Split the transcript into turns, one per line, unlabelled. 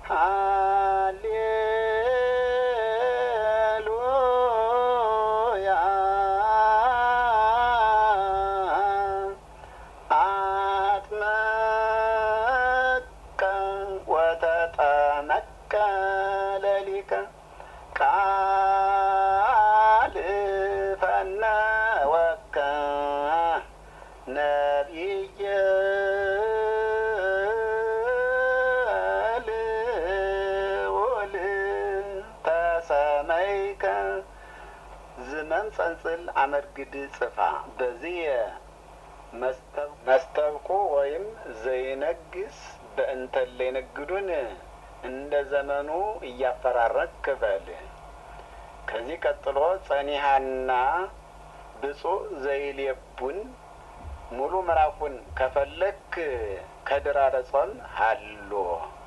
ሃሌሉያ አጥመቀ ወተጠመቀ ለሊከ ቃል ፈነወከ ነቢየ ልዑል ተሰመይከ ዝመም ጸንጽል አመርግድ ጽፋ በዚህ መስተብቁ ወይም ዘይነግስ በእንተለ ይነግዱን እንደ ዘመኑ እያፈራረቅ ክበል። ከዚህ ቀጥሎ ጸኒሃና ብፁዕ ዘይሌቡን ሙሉ ምዕራፉን ከፈለክ ከድራረ ጾም ሀሎ